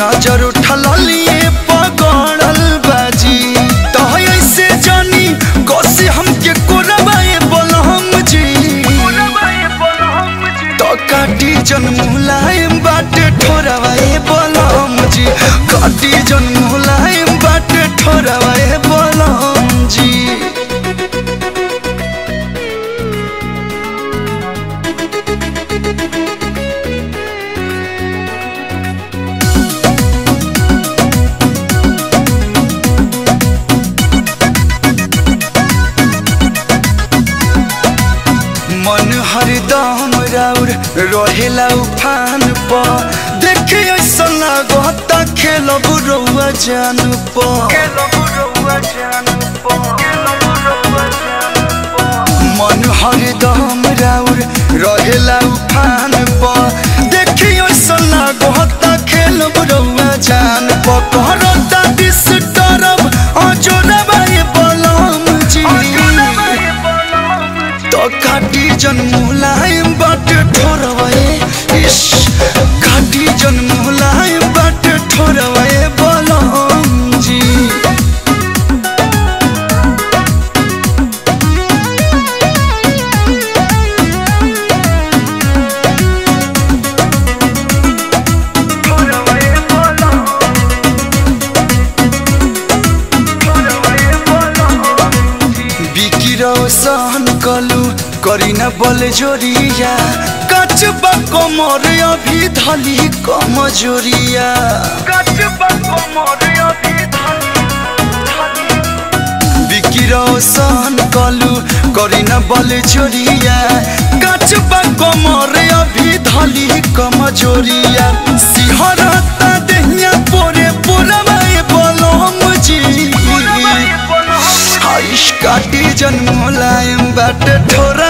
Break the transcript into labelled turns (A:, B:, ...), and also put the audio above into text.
A: नजर उठल लिए पगड़ल बाजी तो ऐसे जानी कसी हमके कोरबाए बोलम जी तो काटी जन मुलायम बाटे ठोरवाए बोलम जी काटी जन मुलायम बाटे ठोरवाए बोलम जी मन हरदम राउर रहेला उफान प देखे ऐसा लागता खेलब रउआ जान प मन हरदम राउर रहेला उफान प देखे ऐसा लागता खेलब रउआ जान प करता डिस्टर्ब अजोरबा ये बलम जी तो काटी जन मुलायम बाटे ठोरवाए इश काटी जन मुलायम बाटे ठोरवाए बोलम जी बिकिरो सहन कलु करिना बल जोरिया कचबा कमर अभी धली कमजोरिया बिकिरो सहन कलु करिना बल जोरिया कचबा कमर अभी धली कमजोरिया सिहरता देहिया पोरे पोरवाए बोलम जी आइश काटी जन मुलायम बाटे ठोर